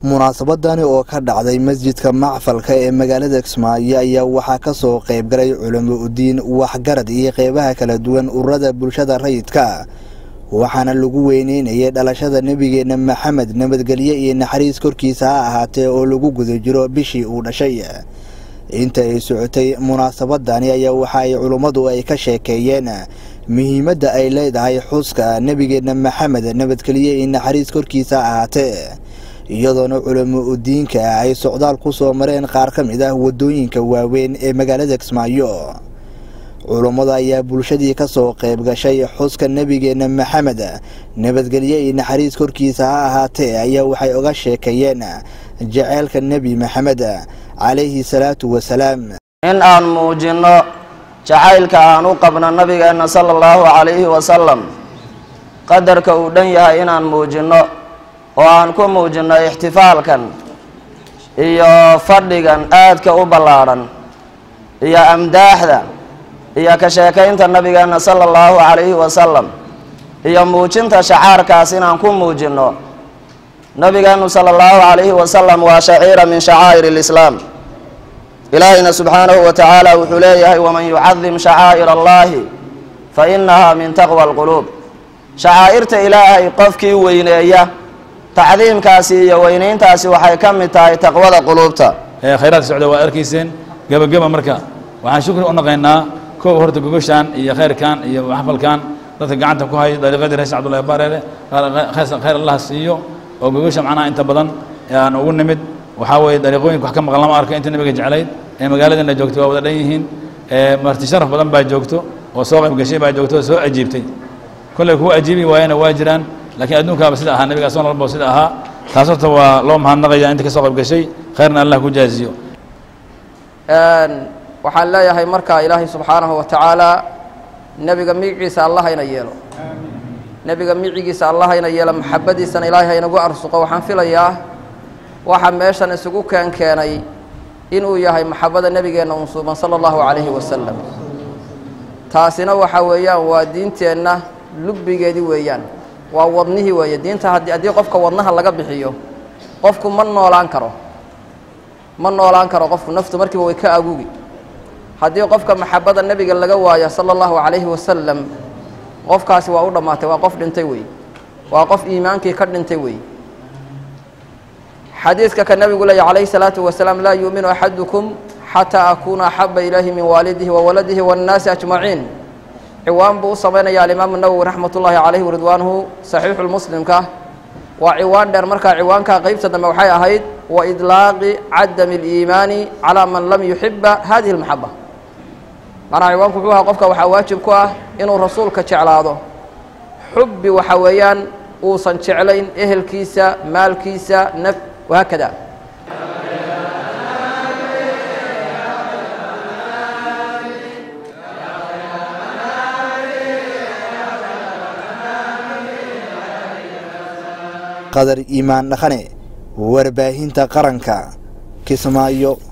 munaasabadani oo ka dhacday masjidka macfalka ee magaalada kismaayo ayaa waxaa ka soo qaybgalay culamo udiin waxgarad iyo qeybaha kala duwan ururada bulshada rayidka waxaana lagu weyneynayay dhalashada nebigeenna maxamed nabadgelyo iyo naxariis korkiisa ha ahaatee oo lagu guda jiro bishii uu dhashay inta ay socotay munaasabadani ayaa waxa ay culummadu ay ka sheekeeyeen muhiimadda ay leedahay xuska nebigeenna maxamed nabadgelyo iyo naxariis korkiisa ha ahaatee iyadoona culamo udiinka ay socdaal ku soo mareen qaar ka mid ah waddooyinka waaweyn ee magaalada kismaayo culummada ayaa bulshadii ka soo qayb gashay xuska nebigeenna maxamed nabadgelyo iyo naxariis korkiisa ha ahaatee ayaa waxay uga sheekeeyeen jaceylka nebi maxamed calayhi salaatu wasalaam in aan muujinno jacaylka aan u qabno nabigeenna sala allahu calayhi wasalam qadarka uu dhan yahay inaan muujinno oo aan ku muujinno ixtifaalkan iyo fadhigan aadka u ballaadhan iyo amdaaxda iyo ka sheekaynta nabigeenna sala allahu calayhi wasalam iyo muujinta shacaarkaas inaan ku muujinno nabigeennu sala allahu calayhi wasalam waa shaciira min shacaa'ir alislaam ilaahayna subxaanahu wa tacaala wuxuu leeyahay waman yucadim shacaa'ir allahi fa innaha min taqwa alquluub shacaa'irta ilaahay qofkii weyneeya tacdiimkaasi iyo weynayntaasi waxay ka mid tahay taqwada quluubta khayraadka socda waa arkayseen gebageba marka waxaan shukri u naqaynaa kow horta gogoshaan iyo khayrkan iyo xafalkan dadka gacanta ku hay dariiqadii rees cabdullahi bareere khayr allah siiyo oo gogosha macnaha inta badan aan ugu nimid waxaa weeye dariiqooyinka wax ka maqan lama arko inta nabiga jeclayd ee magaaladana joogtay waa wada dhan yihiin marti sharaf badan baa joogto oo soo qayb gashay baa joogto oo soo ajiibtay kolley kuwa ajiibi waayana waa jiraan laakiin adduunkaaba sida ahaa nabiga asoo walba sida ahaa taas horta waa loo mahadnaqaya inta ka soo qayb gashay khayrna allah ku jaaziyo waxaan leeyahay markaa ilaahay subxaanahu wa tacaala nebiga micigiisa allah hayna yeelo nebiga micigiisa allah hayna yeelo maxabadiisana ilaahay haynagu arsuqo waxaan filayaa waxa meeshan isugu keen keenay inuu yahay maxabada nebigeenna unsuuban sala allahu calayhi wasalam taasina waxa weeyaan waa diinteenna lubbigeedii weeyaan waa wadnihii weeye diinta haddii haddii qofka wadnaha laga bixiyo qofku ma noolaan karo ma noolaan karo qofku naftu markiiba way ka agugi haddii qofka maxabada nebiga laga waayo sala allahu calayhi wasalam qofkaasi waa u dhammaatay waa qof dhintay wey waa qof iimaankii ka dhintay wey xadiidka ka nebigu leeya calayhi salaatu wasalaam laa yuuminu axadukum xataa akuuna axaba ilayhi min waalidihi wa waladihi waannaasi ajmaciin ciwaan buu u samaynaya alimaamu nawowi raxmat ullaahi calayhi waridwaanuhu saxiixu lmuslimka waa ciwaan dheer markaa ciwaankaa qeybta dambe waxay ahayd wa idlaaqi cadami aliimaani calaa man lam yuxiba hadihi almaxaba macnaha ciwaanku wuxuu ahaa qofka waxaa waajib ku ah inuu rasuulka jeclaado xubbi waxa weeyaan uusan jeclayn ehelkiisa maalkiisa naf wahaakada qadar iimaan dhaqane warbaahinta qaranka kismaayo